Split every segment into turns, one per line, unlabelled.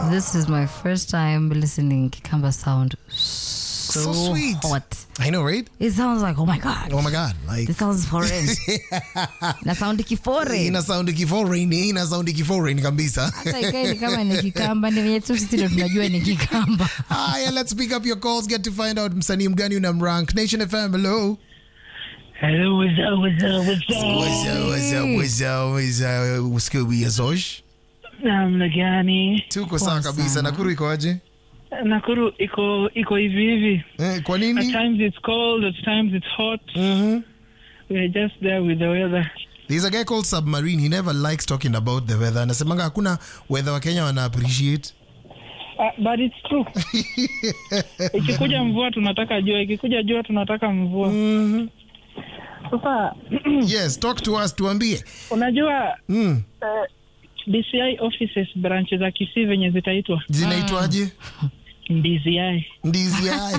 This is my first time listening Kikamba sound so,
So sweet.
hot.
I know, right?
It sounds like, oh my God.
Oh my god, like
This sounds foreign. na sound kifore.
ina sound kiforeign, ina sound kiforeign kabisa.
Hata ikae ni kama ni Kikamba, ni venye tu sisi ndo tunajua ni Kikamba.
Haya, let's pick up your calls, get to find out msanii mgani unamrank. Nation FM, hello.
Hello, what's up, what's up, what's up?
What's up, what's up, what's up, what's up? Scooby Azosh.
Namna gani?
Tuko sawa
Poa
kabisa.
sana.
Nakuru iko aje?
Nakuru iko iko hivi hivi.
Eh, kwa
At
nini?
times it's cold, at times it's hot.
Mhm.
We're just there with the weather.
There's a guy called Submarine. He never likes talking about the weather. Anasemanga hakuna weather wa Kenya wana appreciate.
Uh, but it's true. Ikikuja mvua tunataka jua, ikikuja jua tunataka mvua.
Mhm.
Sasa
Yes, talk to us, tuambie.
unajua
Mm.
uh, DCI offices branch za Kisii venye zitaitwa
Zinaitwaje?
DCI.
Ndizi hai.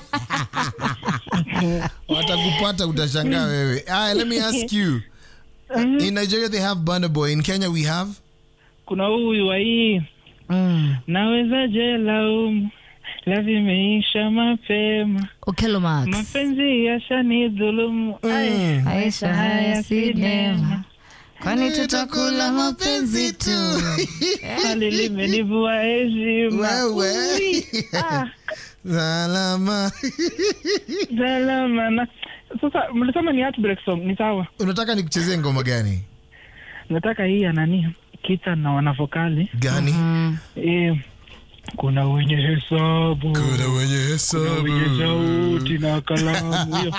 Watakupata utashangaa wewe. Aya, let me ask you. In Nigeria they have Burna Boy. In Kenya we have
Kuna huyu wa hii
Mm.
nawezaje laumu la vimeisha mapema
Okelo Max.
mapenzi yashani dhulumu Ai,
Maisha haya si neema. Kwani tutakula mapenzi tu.
hali limenivua heshima
wewe.
Ui, ah,
Salama.
salama na sasa mlisema ni heartbreak song ni sawa
Unataka nikuchezee ngoma gani?
nataka hii ya nani kita na wanavokali
Gani?
eh, kuna wenye hesabu
Kuna wenye
kuna
hesabu.
wenye sauti na kalamu hiyo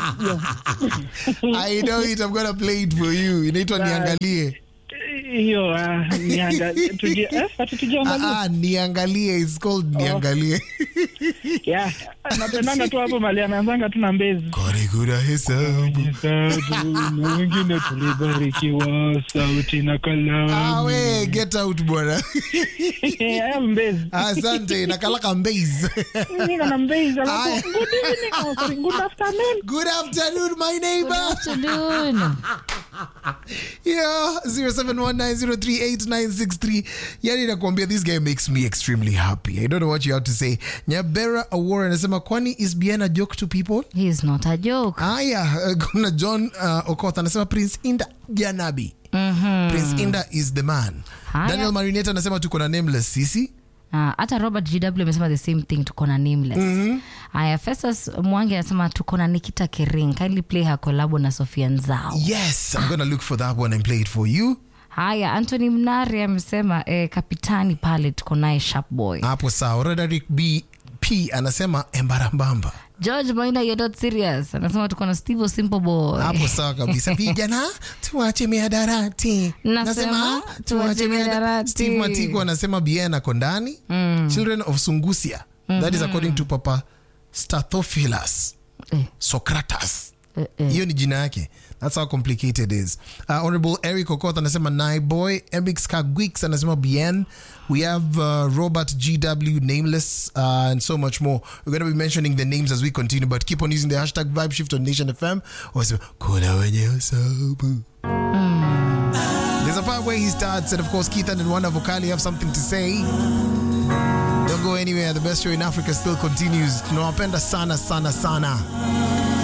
I know it. I'm gonna play it for you. Inaitwa niangalie.
hiyo ah, nianga- tuje- eh, ati tujiangalie.
Ah, ah, niangalie. It's called niangalie.
Yeah, napendanga tu hapo mali anaanzanga tu na mbezi
Kwani kuna hesabu.
hesabu na wengine tulibarikiwa sauti na
Ah,
kalamu
we, get out bwana.
aya mbezi
Asante. Nakalaka mbase.
niko na mbezi
Aya.
alafu good evening oh, sorry, good afternoon
Good afternoon, my neighbor.
Afternoon.
Yeah, 0719038963. Yani nakwambia this guy makes me extremely happy. I don't know what you have to say. Nyabera Award anasema kwani is Bien a joke to people?
He is not a joke.
Haya, uh, kuna John uh, Okoth anasema Prince Inda Janabi. Prince Inda is the man.
Haya.
Daniel Marinette anasema tuko na nameless sisi.
Ah, hata robert gw amesema the same thing tuko na nameless haya festus mwangi anasema tuko na nikita kering kindly play her collabo na sofia nzao
Yes, I'm gonna look for that one and play it for you.
haya antony mnari amesema eh, kapitani pale tuko naye sharp boy
Hapo sawa. Roderick B P anasema embarambamba.
george maina you're not serious anasema tuko na steve simple boy
hapo sawa kabisa vijana tuache miadarati
Nasema, tuache mihadarati.
steve matiko anasema bien ako ndani children of sungusia that is according to papa stathophilus
eh,
socratus
eh, eh.
hiyo ni jina yake that's how complicated it is uh, honorable eric okoth anasema nai boy emix kagwix anasema bien we have uh, robert gw nameless uh, and so much more we're going to be mentioning the names as we continue but keep on using the hashtag vibe shift on nation fm wasema kuna wenye hesabu there's a part where he starts and of course keith and wanda vocali have something to say don't go anywhere the best show in africa still continues tunawapenda sana sana sana